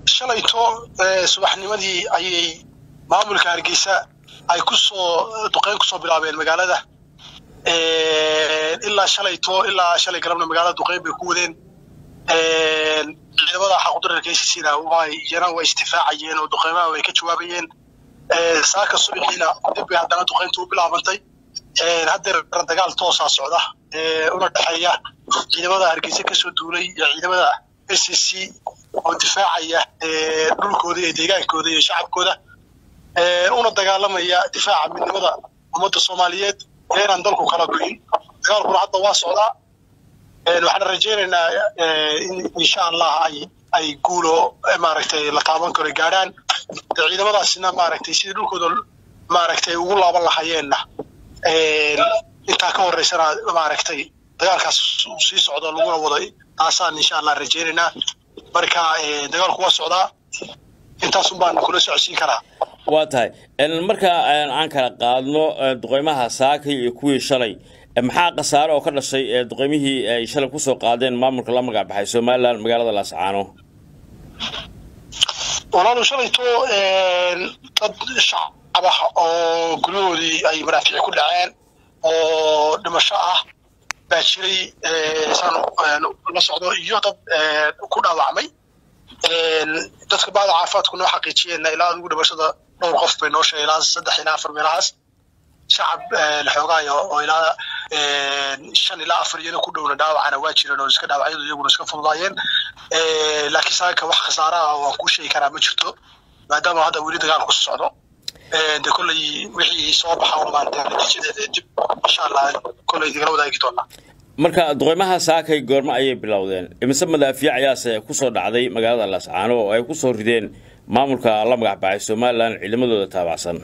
shalayto subaxnimadii ayay maamulka hargeysa ay kusoo duqeyn kusoo bilaabeen magaalada ilaa shalayto ilaa shalay galabna magaalada duqeyn bay ku wadeen ciidamada xaqudurarka sisina way iyana way isdifaacayeen oo duqeymaha way ka jawaabayeen saaka subaxiina dib bay haddana duqeynta u bilaabantay haddeer dagaal toosaa socda una dhexeeya ciidamada hargeysa kasoo duulay iyo ciidamada s c oo difaacaya dhulkooda iyo deegaankooda iyo shacabkooda una dagaalamaya difaaca midnimada ummadda soomaaliyeed ee inaan dalku kala goyin dagaalkuna hadda waa socdaa waxaan rajaynaynaa in insha allah ay ay guulo maaragtay la taaban karo gaadhaan ciidamadaasina maaragtay sidii dhulkooda maaragtay ugu laaban lahayeenna intaa ka horeysana maaragtay dagaalkaas uu sii socdo laguna wado taasaan insha allah rajaynaynaa marka dagaalku waa socdaa intaasun baan kula socodsiin karaa waa tahay marka aan kala qaadno duqeymaha saakay iyo kuwii shalay maxaa khasaare oo ka dhashay duqeymihii ay shalay kusoo qaadeen maamulka la magac baxay somalilan magaalada laascaano walaalu shalayto dad shacab ah oo guryahoodii ay maraafiic ku dhaceen oo dhimasho ah baa jiray saan la socdo iyo dad ku dhaawacmay dadka bacda caafimaadku noo xaqiijiyeenna ilaa adigu dhimashada dhowr qof bay noo sheegay ilaa saddex ilaa afar meelahaas shacab laxoogaayo oo ilaa shan ilaa afar iyana ku dhowna dhaawacana waa jireen oo iska dhaawacyadu iyaguna iska fududaayeen laakiin saaka wax khasaara ah waan kuu sheegi karaa ma jirto maadaama hadda weli dagaalku socdo de kolley wixii soo baxa umaan natiijadeeda dib insha allah kolley digala wadaagi doonaa marka duqeymaha saakay goormo ayay bilowdeen imise madaafiic ayaase kusoo dhacday magaalada laascaano oo ay kusoo rideen maamulka la magac baxay somalilan ciidamadooda taabacsan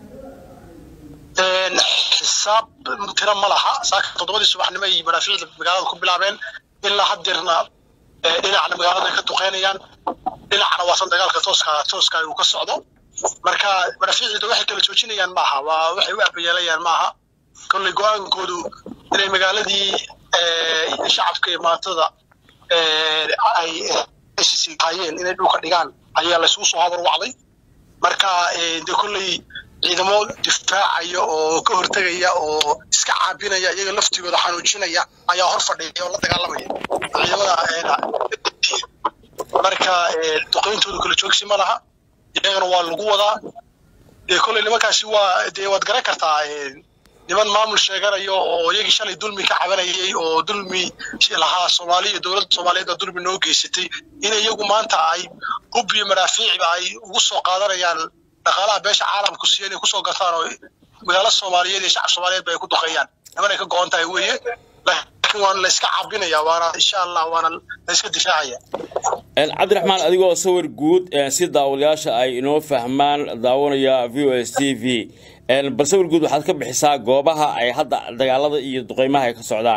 xisaab tiro ma laha saaka toddobadii subaxnimo ay madaafiicda magaalada ku bilaabeen ilaa haddeerna dhinacna magaalada ka duqeynayaan dhinacna waasan dagaalka tooska tooska uu ka socdo marka madaafiicda waxay kala joojinayaan maaha waa waxay u abayeelayaan maaha kolley go-aankoodu inay magaaladii shacabka iyo maatada ay hayeen inay dhulka dhigaan ayaa laysugu soo habar wacday marka de kolley ciidamo difaacaya oo ka hortegaya oo iska caabinaya iyaga laftigooda xanuujinaya ayaa hor fadhiya oo la dagaalamaya ciidamada marka duqeyntooda kala joogsi ma laha iyagana waa lagu wadaa dee kolley nimankaasi waa dee waad garan kartaa niman maamul sheeganayo oo iyagii shalay dulmi ka cabanayay oo dulmi lahaa soomaaliya iyo dowladda soomaaliyeed baa dulmi noo geysatay in iyagu maanta ay hub iyo madaafiicba ay ugu soo qaadanayaan dhaqaalaha beesha caalamku siiya inay kusoo gataan oo magaalo soomaaliyeed iyo shacab soomaaliyeed ba ay ku duqeeyaan nimanay ka go-on tahay weeye laakiin waana la iska cabinaya waana insha allah waana la iska difaacaya cabdiraxmaan adigoo sawir guud si daawadayaasha ay inoo fahmaan daawanaya v o s t v bal sawir guud waxaad ka bixisaa goobaha ay hadda dagaalada iyo duqeymaha ay ka socdaan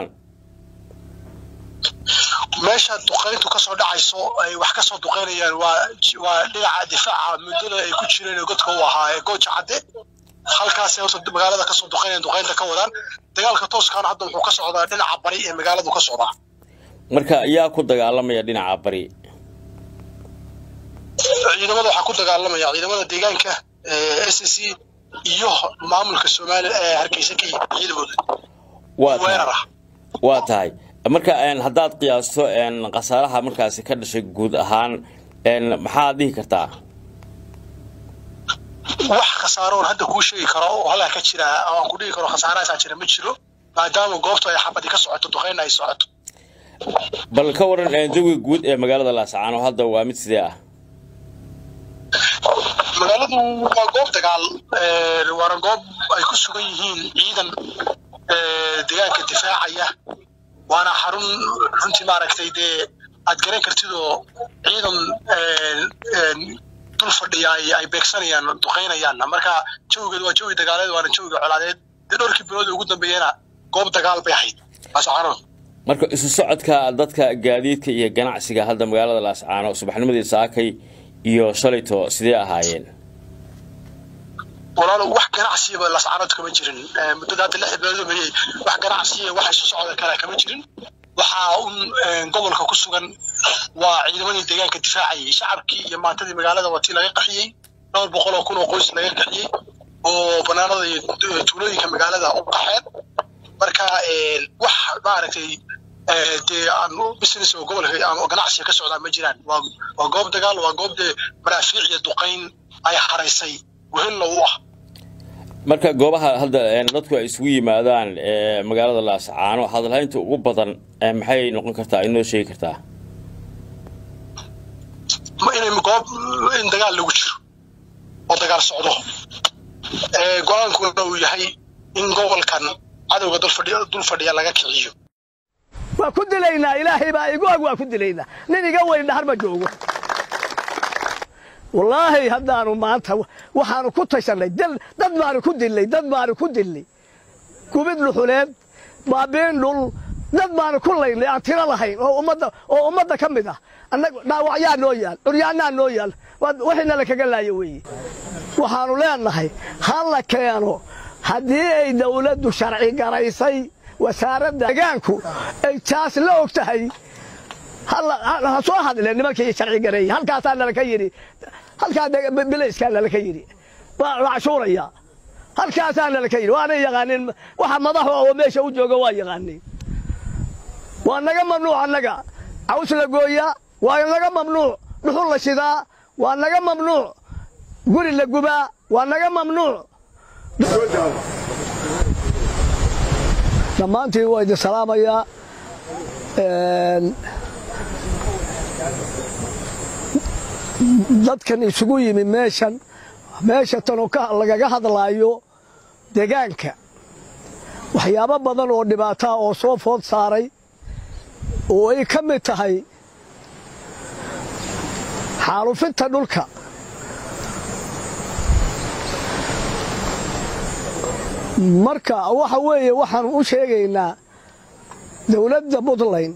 meesha duqeyntu kasoo dhacayso ay wax kasoo duqeynayaan waa waa dhinaca difaaca muddada ay ku jireen godka u ahaa ee gooja cadde halkaasay horta magaalada kasoo duqeynayaan duqeynta ka wadaan dagaalka tooskaana hadda wuxuu ka socdaa dhinaca bari ee magaaladu ka socdaa marka yaa ku dagaalamaya dhinaca bari ciidamada waxaa ku dagaalamaya ciidamada deegaanka s c iyo maamulka soomaaliya ee hargeysa ka yimid ciidamooda weerar ah waa tahay marka haddaad qiyaasto khasaaraha markaasi ka dhashay guud ahaan maxaad dhihi kartaa wax khasaaroon hadda kuu sheegi karo oo halkaa ka jira aan ku dhihi karo khasaarahaasaa jira ma jiro maadaama goobtu ay xabadi ka socoto duqeyna ay socoto bal ka waran jawiga guud ee magaalada laascaano hadda waa mid sidee ah magaaladu waa goob dagaal waana goob ay ku sugan yihiin ciidan deegaanka difaacaya waana xarun runtii maaragtay dee aad garan kartid oo ciidan dul fadhiya ay beegsanayaan duqeynayaanna marka jawigeed waa jawi dagaaleed waana jawiga colaadeed dee dhowrkii bilood ugu dambeeyana goob dagaal bay ahayd laascaano marka isu socodka dadka gaadiidka iyo ganacsiga hadda magaalada laascaano subaxnimadii saakay iyo shalayto sidee ahaayeen walaalo wax ganacsiyaba lascaanood kama jirin muddada hadda lix bilood dhameeyey wax ganacsiya wax isu socda kale kama jirin waxaa un gobolka ku sugan waa ciidamadii deegaanka difaacayay shacabkii iyo maantadii magaalada watii laga qaxiyey dhowr boqol oo kun oo qoys laga qaxiyey oo banaanada iyo tuulooyinka magaalada u qaxeen marka wax maaragtay dee aan business oo gobolka aan ganacsiga ka socdaa ma jiraan waa waa goob dagaal waa goob dee maraafiic iyo duqayn ay haraysay wehelna u ah marka goobaha hadda dadku ay isugu yimaadaan magaalada laascaano hadalhaynta ugu badan maxay noqon kartaa inoo sheegi kartaa inay goob in dagaal lagu jiro oo dagaal socdo go-aankuna uu yahay in gobolkan cadowga dul fadhiya laga kiciyo waa ku dilaynaa ilaahay baa igu ag waa ku dilaynaa nin iga weyn dhahar ma joogo wallaahi haddaanu maanta waxaanu ku tashannay dad baanu ku dillay dad baanu ku dillay gubid luxuleed baabiin dhul dad baanu ku laynay aan tiro lahayn oo ummadda oo ummadda ka mid ah annaga dhaawacyaa noo yaal curyaannaa noo yaal wixiina la kaga laayo weeye waxaanu leenahay ha la keeno haddii ay dawladdu sharci garaysay wasaaradda degaanku ay taas la og tahay ha soo hadle nimankii sharci gareeyey halkaasaa nalaka yidhi halkaa bilayskaa nalaka yidhi waa cashuuraya halkaasaa nalaka yidhi waanay yaqaanin waxa madaxu oo meesha u jooga waa yaqaanin waa naga mamnuuc annaga caws la gooyaa waa naga mamnuuc dhuxul la shidaa waa naga mamnuuc guri la gubaa waa naga mamnuuc dhammaantii waa idin salaamayaa dadkan isugu yimi meeshan meesha tanoo lagaga hadlaayo degaanka waxyaabo badan oo dhibaataa oo soo food saaray oo ay ka mid tahay xaalufinta dhulka marka waxa weeye waxaanu u sheegaynaa dawladda puntland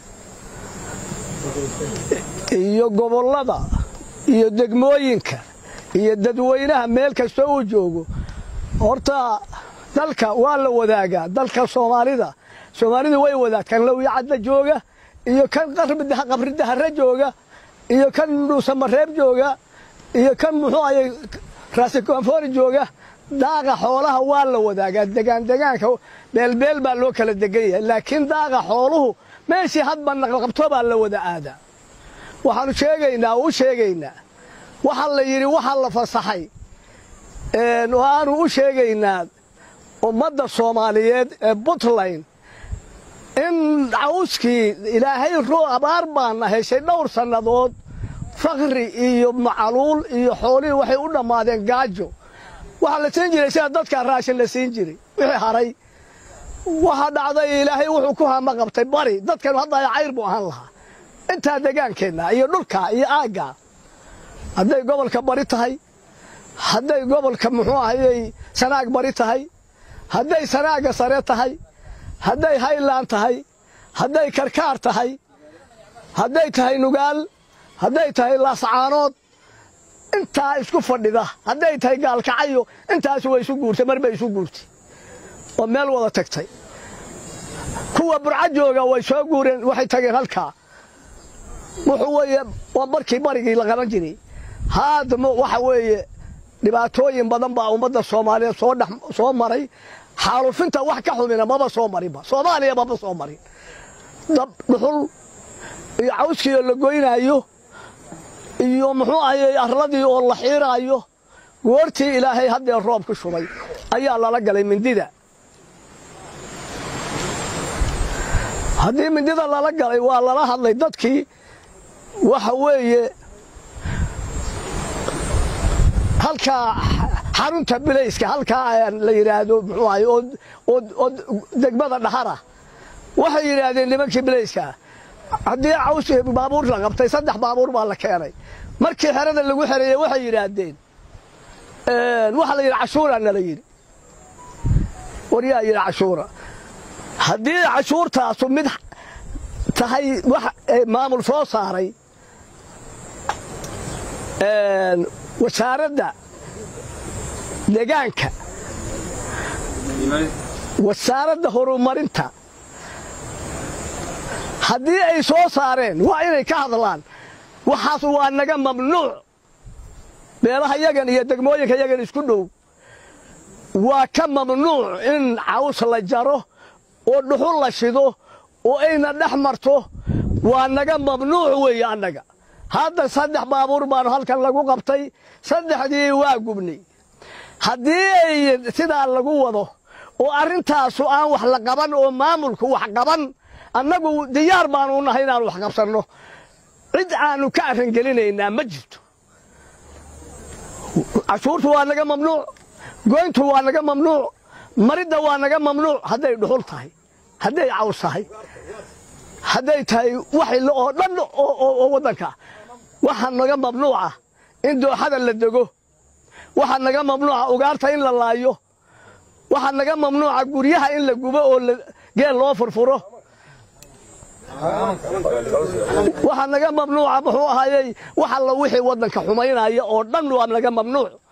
iyo gobollada iyo degmooyinka iyo dadweynaha meel kasta uu joogo horta dalka waa la wadaagaa dalka soomaalida soomaalidu way wadaagtaan lowyacadda jooga iyo kan qabridahare jooga iyo kan dhuusamareeb jooga iyo kan muxuu ayay raasikoonfoori jooga daaqa xoolaha waa la wadaagaa degaan degaanka beelbeel baa loo kala degan yahay laakiin daaqa xooluhu meeshii hadba naqaqabto baa la wada aadaa waxaanu sheegaynaa oo u sheegaynaa waxaa la yidhi waxaa la fasaxay waanu u sheegaynaa ummadda soomaaliyeed ee puntland in cawskii ilaahay roo abaar baana heshay dhowr sannadood fakri iyo macaluul iyo xoolihii waxay u dhammaadeen gaajo waxaa la siin jiray sida dadkaa raashin la siin jiray wixii haray waxaa dhacday ilaahay wuxuu ku hama qabtay bari dadkanu hadda cayr buu ahaan lahaa intaa degaankeenna iyo dhulka iyo aagga hadday gobolka bari tahay hadday gobolka muxuu ahayey sanaag bari tahay hadday sanaaga sare tahay hadday haylaan tahay hadday karkaar tahay hadday tahay nugaal hadday tahay laascaanood intaa isku fadhida hadday tahay gaalkacayo intaas way isu guurtay mar bay isu guurtay oo meel wada tagtay kuwa burca jooga way soo guureen waxay tageen halkaa wuxuu weeye waa markii barigii la qaban jiray haadamo waxa weeye dhibaatooyin badan baa ummadda soomaaliyeed soo dhex soo maray xaalufinta wax ka xumina maba soo marinba soomaaliya maba soo marin dab dhuxul iyo cawskii oo la goynaayo iyo muxuu ahayey arladii oo la xiiraayo goortii ilaahay haddee roob ku shubay ayaa lala galay mindida haddii mindida lala galay waa lala hadlay dadkii waxa weeye halkaa xarunta bilayska halkaa la yidhaahdo muxuu ahay oo degmada dhahara waxay yidhaahdeen nimankii bilayska haddii caws baabuur la qabtay saddex baabuur baa la keenay markii xerada lagu xereeyey waxay yidhaahdeen waxaa la yidhi cashuura nala yidhi waryaa yidhi cashuura haddii cashuurtaasu mid tahay wax maamul soo saaray wasaaradda degaanka wasaaradda horumarinta haddii ay soo saareen waa inay ka hadlaan waxaas waa naga mamnuuc beelaha yagan iyo degmooyinka yagan isku dhow waa ka mamnuuc in caws la jaro oo dhuxul la shido oo ayna dhex marto waa naga mamnuuc weeye annaga hadda saddex baabuur baanu halkan lagu qabtay saddexdii waa gubnay haddii ay sidaa lagu wado oo arrintaasu aan wax la qaban oo maamulku wax qaban annagu diyaar baanu nahay inaanu wax qabsanno cid aanu ka arrangelinaynaa ma jirto cashuurtu waa naga mamnuuc goyntu waa naga mamnuuc maridda waa naga mamnuuc hadday dhuxul tahay hadday caws tahay hadday tahay waxayla oo dhan oo waddanka waxaa naga mamnuuca in dooxada la dego waxaa naga mamnuuca ugaarta in la laayo waxaa naga mamnuuca guryaha in la gubo oo geel loo furfuro waxaa naga mamnuuca muxuu ahaayey wax alla wixii waddanka xumaynaya oo dhan waa naga mamnuuc